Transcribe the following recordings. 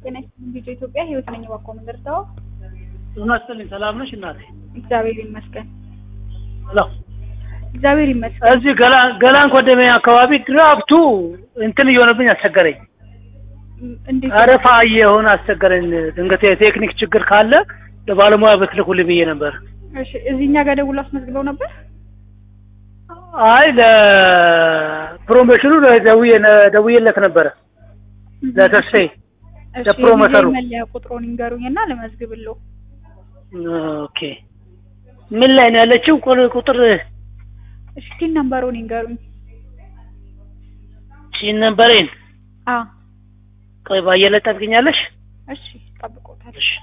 ጤና ይስጥልኝ ቪዲዮ ኢትዮጵያ ህይወት ነኝ ባኮ መንደርታው ጤና ይስጥልኝ ሰላም ነሽ እናቴ? እግዚአብሔር ይመስገን ሄሎ እግዚአብሔር ይመስገን እዚህ ገላን ገላን ኮደሜ አካባቢ ድራፍቱ እንትን እየሆነብኝ አስቸገረኝ። እንዴት አረፋ እየሆነ አስቸገረኝ። ድንገት የቴክኒክ ችግር ካለ ለባለሙያ ብትልኩልኝ ብዬ ነበር። እሺ እዚህ እኛ ጋር ደውሎ አስመዝግበው ነበር አይ ለፕሮሞሽኑ ደውዬ ደውዬለት ነበረ ለተስፋዬ እሺ ለፕሮሞተሩ። የቪዲዮ መለያ ቁጥሩን ይንገሩኝና ልመዝግብልዎ ኦኬ ምን ላይ ነው ያለችው? ቁ- ቁጥር እሺ ቲን ነምበሩን ይንገሩኝ ሺን ነበረኝ። አ ቆይ ባየለ ጠብቅኛለሽ? እሺ ጠብቆታል እሺ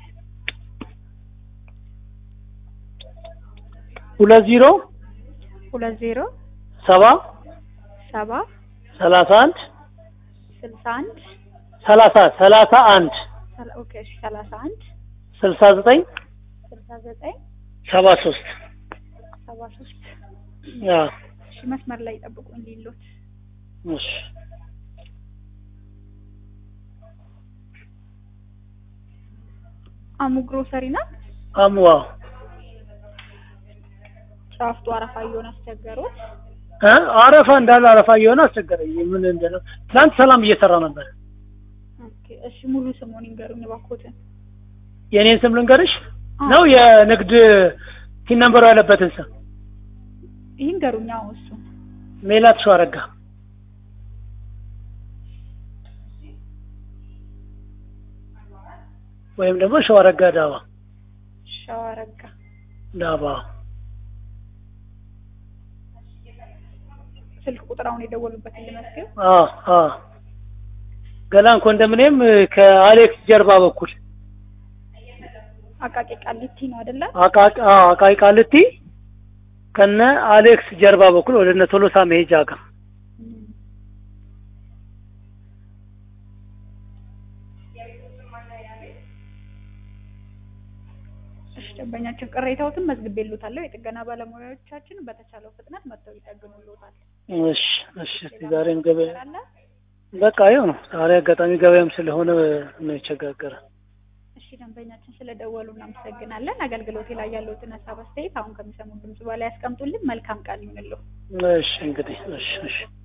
ሁለት ዜሮ ሁለት ዜሮ ሰባ ሰባ ሰላሳ አንድ ስልሳ አንድ ሰላሳ ሰላሳ አንድ ሰላ- ኦኬ እሺ ሰላሳ አንድ ስልሳ ዘጠኝ ስልሳ ዘጠኝ ሰባ ሶስት ሰባ ሶስት አዎ እሺ መስመር ላይ ጠብቁኝ ሊሎት እሺ አሙ ግሮሰሪ ናት አምዋ ጫፍቱ አረፋ እየሆነ አስቸገሩት እ አረፋ እንዳለ አረፋ እየሆነ አስቸገረኝ። ምን እንደሆነ ትናንት ሰላም እየሰራ ነበር። ኦኬ እሺ ሙሉ ስሙን ይንገሩኝ እባክዎትን የኔን ስም ልንገርሽ አዎ። ነው የንግድ ቲን ነምበሩ ያለበትን ስም ይንገሩኝ አዎ እሱ ሜላት ሸዋረጋ ወይም ደግሞ ሸዋረጋ ዳባ ሸዋረጋ ዳባ ስልክ ቁጥር አሁን የደወሉበትን ልመዝግብ አ አ ገላን ኮንዶሚኒየም ከአሌክስ ጀርባ በኩል አቃቂ ቃሊቲ ነው አይደለ አቃቂ አ አቃቂ ቃልቲ ከነ አሌክስ ጀርባ በኩል ወደ እነ ቶሎሳ መሄጃ ጋር እም። እሺ ደንበኛችን ቅሬታዎትን መዝግቤልዎታለሁ የጥገና ባለሙያዎቻችን በተቻለው ፍጥነት መጥተው ይጠግኑልዎታል እሺ እሺ እስኪ ዛሬም ገበያ ነገር አለ በቃ ይኸው ነው። ዛሬ አጋጣሚ ገበያም ስለሆነ ነው የቸጋገረ። እሺ ደንበኛችን ስለደወሉ እናመሰግናለን አገልግሎቴ ላይ ያለዎትን ሀሳብ አስተያየት አሁን ከሚሰሙት ድምጽ በላይ ያስቀምጡልን መልካም ቃል ይሁንልዎ እሺ እንግዲህ እሺ እሺ